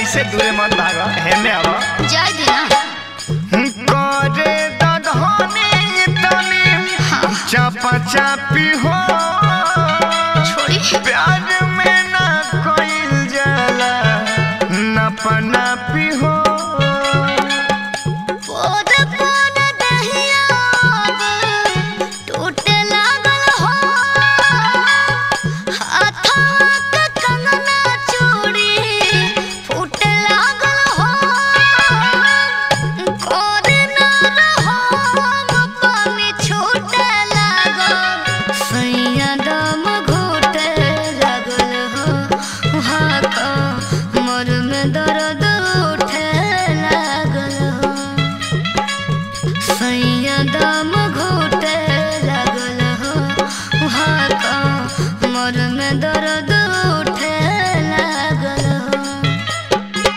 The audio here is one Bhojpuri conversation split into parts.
ऐसे दूरे मत भागो हेने आवा जाय दे ना करे दधनी तनी हाँ चापा चापी हो छोड़ी प्यार में ना कोई जाला नपा नापी हो पोद पोद दहिया टूटे लागल हो हाथवा के कंगना चूड़ी फूटे लागल हो कोरे ना रहो पानी छूटे लागल सैया दम घोटे लागल हो हाथ मोर में दर्द उठे लागल हो सैया दम घोटे लागल हो हाथ मोर में दर्द उठे लागल हो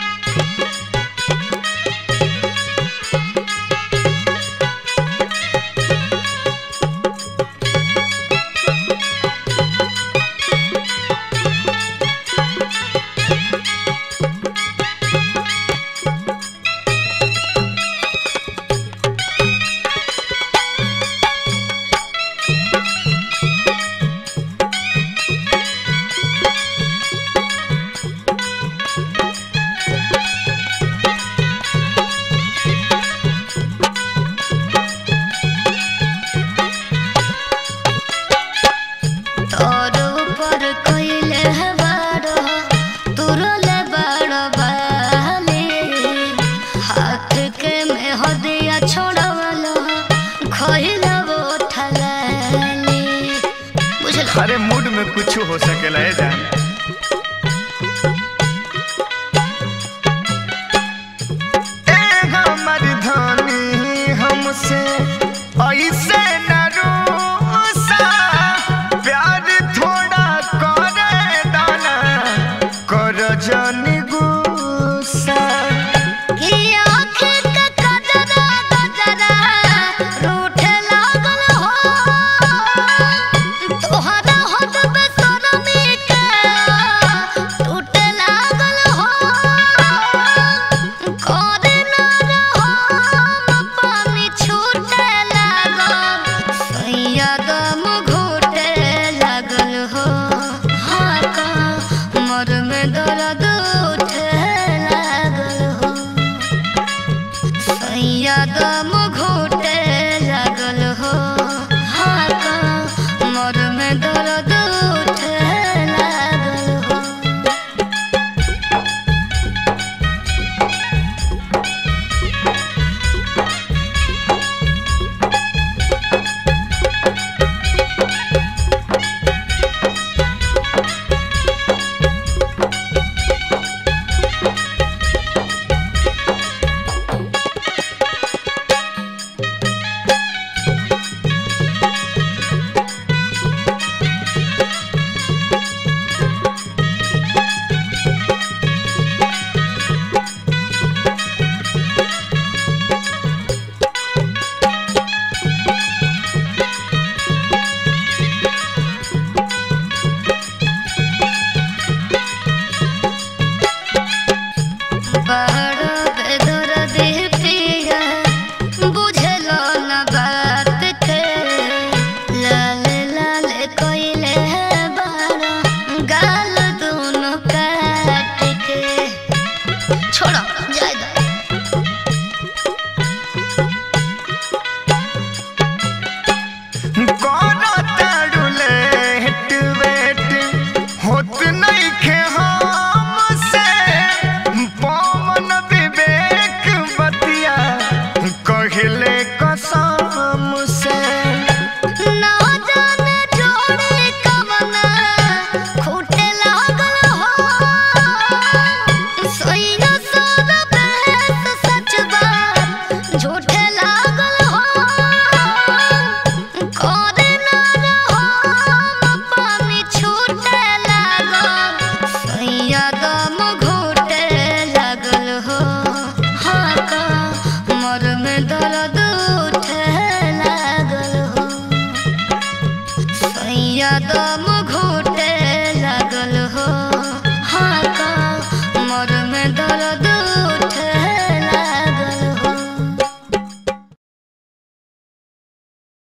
तोर ऊपर कइले बाड़ो तुरले बाड़ो बाली हाथ के में हदिया छोड़वलो खइला वो ठलाली बुझल अरे मूड में कुछ हो सकेला है जान ए हमर धनी हमसे ऐसे